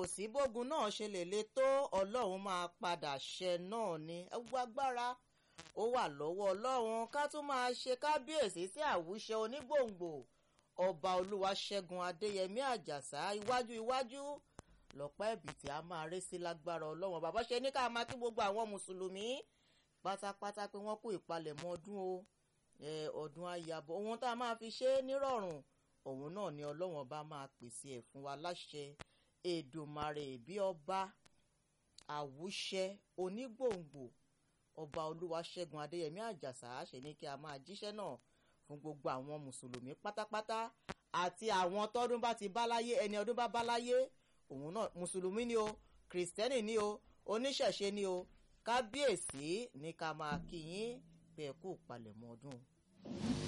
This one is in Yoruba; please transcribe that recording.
sí bógun náà ṣe lè le tó ọlọ́run máa padà ṣẹ náà ni gbogbo agbára ó wà lọ́wọ́ ọlọ́run ká tún máa ṣe kábíyèsí sí àwùṣe onígbòǹgbò ọba olúwaṣẹ́gun adéyẹmí àjàsá iwájú iwájú lọ́pọ̀ ẹ̀bìtì a máa ré sí lágbára ọlọ́run bàbá ṣe ní ká máa kí gbogbo àwọn mùsùlùmí pátápátá pé wọ́n kú ìpalẹ̀mọ́ ọdún o ọdún ayàbọ̀ ohun tá a máa fi ṣe é nírọ̀rùn òun náà ni ọlọ́run ọba máa pèsè ẹ̀ fún wa láṣẹ èdùmàrè bí ọba àwùṣẹ onígbòǹgbò ọba olúwaṣẹ́gun adéyẹmí àjàsá ṣe ní kí a máa jíṣẹ́ náà fún gbogbo àwọn mùsùlùmí pátápátá àti àwọn tọ́dún bá ti bá láyé ẹni ọdún bá bá láyé òun náà mùsùlùmí ni o kìrìsìtẹ́nì ni o oníṣẹ̀ṣe ni o kábíyèsí ní ká máa kí yín bẹ́ẹ̀ kú palẹ̀mọ́ ọdún.